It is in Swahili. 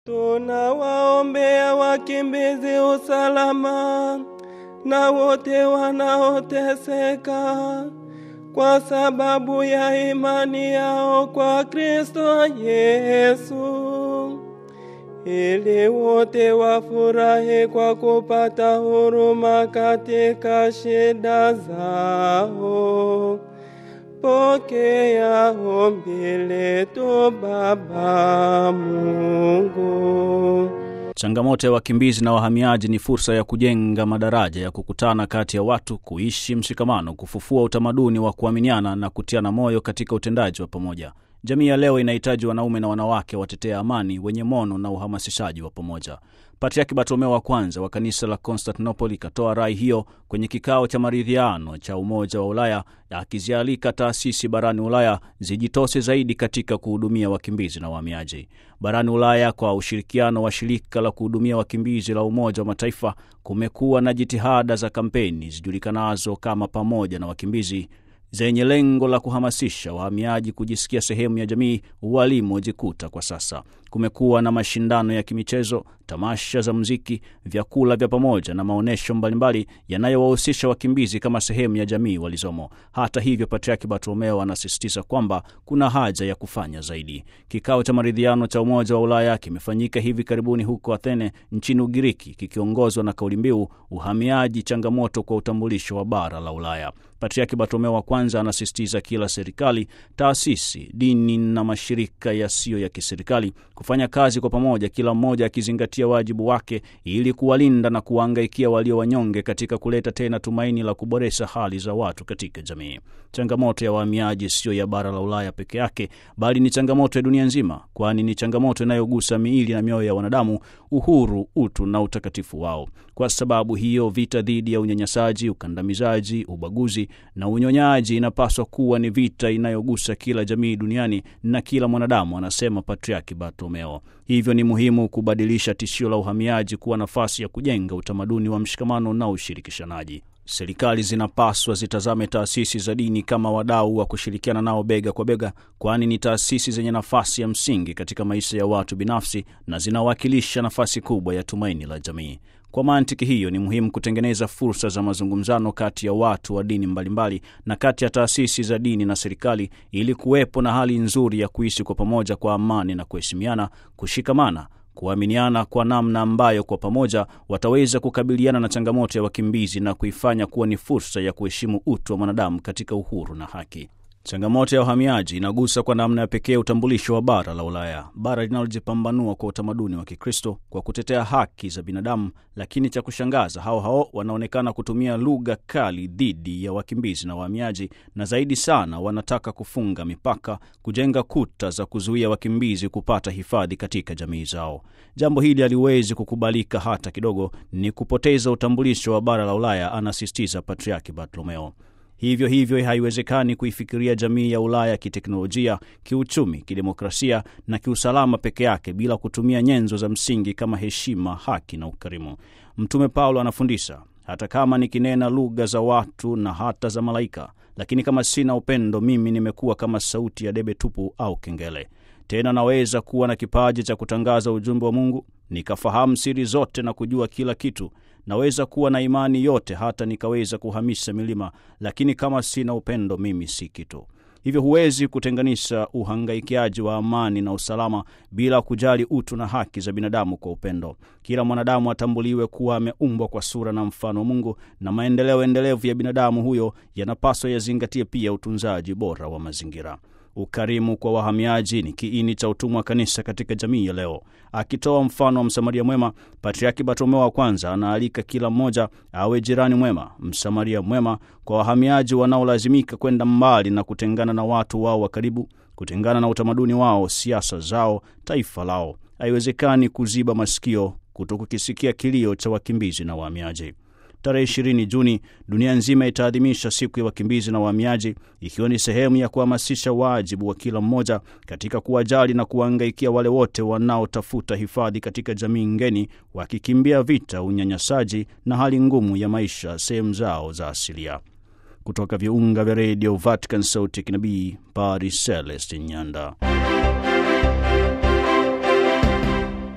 Tunawaombea wakimbizi usalama na wote wanaoteseka kwa sababu ya imani yao kwa Kristo Yesu, ili wote wafurahi kwa kupata huruma katika shida zao. Pokea ombi letu Baba Mungu. Changamoto ya wakimbizi na wahamiaji ni fursa ya kujenga madaraja ya kukutana kati ya watu, kuishi mshikamano, kufufua utamaduni wa kuaminiana na kutiana moyo katika utendaji wa pamoja. Jamii ya leo inahitaji wanaume na wanawake watetea amani, wenye mono na uhamasishaji wa pamoja. Patriaki Bartolomeo wa kwanza wa kanisa la Konstantinopoli ikatoa rai hiyo kwenye kikao cha maridhiano cha Umoja wa Ulaya, akizialika taasisi barani Ulaya zijitose zaidi katika kuhudumia wakimbizi na wahamiaji barani Ulaya. Kwa ushirikiano wa shirika la kuhudumia wakimbizi la Umoja wa Mataifa, kumekuwa na jitihada za kampeni zijulikanazo kama pamoja na wakimbizi zenye lengo la kuhamasisha wahamiaji kujisikia sehemu ya jamii walimojikuta kwa sasa. Kumekuwa na mashindano ya kimichezo, tamasha za muziki, vyakula vya pamoja na maonyesho mbalimbali yanayowahusisha wakimbizi kama sehemu ya jamii walizomo. Hata hivyo, Patriaki Bartolomeo anasisitiza kwamba kuna haja ya kufanya zaidi. Kikao cha maridhiano cha Umoja wa Ulaya kimefanyika hivi karibuni huko Athene nchini Ugiriki, kikiongozwa na kauli mbiu uhamiaji, changamoto kwa utambulisho wa bara la Ulaya. Patriaki Bartolomeo wa kwanza anasisitiza kila serikali, taasisi, dini na mashirika yasiyo ya kiserikali kufanya kazi kwa pamoja, kila mmoja akizingatia wajibu wake ili kuwalinda na kuwahangaikia walio wanyonge katika kuleta tena tumaini la kuboresha hali za watu katika jamii. Changamoto ya wahamiaji siyo ya bara la Ulaya peke yake, bali ni changamoto ya dunia nzima, kwani ni changamoto inayogusa miili na mioyo ya wanadamu, uhuru, utu na utakatifu wao. Kwa sababu hiyo, vita dhidi ya unyanyasaji, ukandamizaji, ubaguzi na unyonyaji inapaswa kuwa ni vita inayogusa kila jamii duniani na kila mwanadamu, anasema Patriaki Bartolomeo. Hivyo ni muhimu kubadilisha tishio la uhamiaji kuwa nafasi ya kujenga utamaduni wa mshikamano na ushirikishanaji. Serikali zinapaswa zitazame taasisi za dini kama wadau wa kushirikiana nao bega kwa bega, kwani ni taasisi zenye nafasi ya msingi katika maisha ya watu binafsi na zinawakilisha nafasi kubwa ya tumaini la jamii. Kwa mantiki hiyo, ni muhimu kutengeneza fursa za mazungumzano kati ya watu wa dini mbalimbali na kati ya taasisi za dini na serikali, ili kuwepo na hali nzuri ya kuishi kwa pamoja kwa amani na kuheshimiana, kushikamana kuaminiana kwa namna ambayo kwa pamoja wataweza kukabiliana na changamoto ya wakimbizi na kuifanya kuwa ni fursa ya kuheshimu utu wa mwanadamu katika uhuru na haki. Changamoto ya uhamiaji inagusa kwa namna ya pekee utambulisho wa bara la Ulaya, bara linalojipambanua kwa utamaduni wa Kikristo kwa kutetea haki za binadamu. Lakini cha kushangaza, hao hao wanaonekana kutumia lugha kali dhidi ya wakimbizi na wahamiaji, na zaidi sana wanataka kufunga mipaka, kujenga kuta za kuzuia wakimbizi kupata hifadhi katika jamii zao. Jambo hili haliwezi kukubalika hata kidogo, ni kupoteza utambulisho wa bara la Ulaya, anasisitiza Patriaki Bartolomeo. Hivyo hivyo haiwezekani kuifikiria jamii ya Ulaya kiteknolojia, kiuchumi, kidemokrasia na kiusalama peke yake bila kutumia nyenzo za msingi kama heshima, haki na ukarimu. Mtume Paulo anafundisha, hata kama nikinena lugha za watu na hata za malaika, lakini kama sina upendo, mimi nimekuwa kama sauti ya debe tupu au kengele. Tena naweza kuwa na kipaji cha kutangaza ujumbe wa Mungu, nikafahamu siri zote na kujua kila kitu naweza kuwa na imani yote hata nikaweza kuhamisha milima, lakini kama sina upendo, mimi si kitu. Hivyo huwezi kutenganisha uhangaikiaji wa amani na usalama bila kujali utu na haki za binadamu kwa upendo. Kila mwanadamu atambuliwe kuwa ameumbwa kwa sura na mfano wa Mungu, na maendeleo endelevu ya binadamu huyo yanapaswa yazingatie pia utunzaji bora wa mazingira. Ukarimu kwa wahamiaji ni kiini cha utumwa wa kanisa katika jamii ya leo. Akitoa mfano wa Msamaria mwema, Patriaki Bartolomeo wa kwanza anaalika kila mmoja awe jirani mwema, Msamaria mwema kwa wahamiaji wanaolazimika kwenda mbali na kutengana na watu wao wa karibu, kutengana na utamaduni wao, siasa zao, taifa lao. Haiwezekani kuziba masikio kutokukisikia kilio cha wakimbizi na wahamiaji. Tarehe 20 Juni dunia nzima itaadhimisha siku ya wakimbizi na wahamiaji, ikiwa ni sehemu ya kuhamasisha wajibu wa kila mmoja katika kuwajali na kuwahangaikia wale wote wanaotafuta hifadhi katika jamii ngeni, wakikimbia vita, unyanyasaji na hali ngumu ya maisha sehemu zao za asilia. Kutoka viunga vya redio Vatican, sauti ya kinabii, Padre Celestin Nyanda.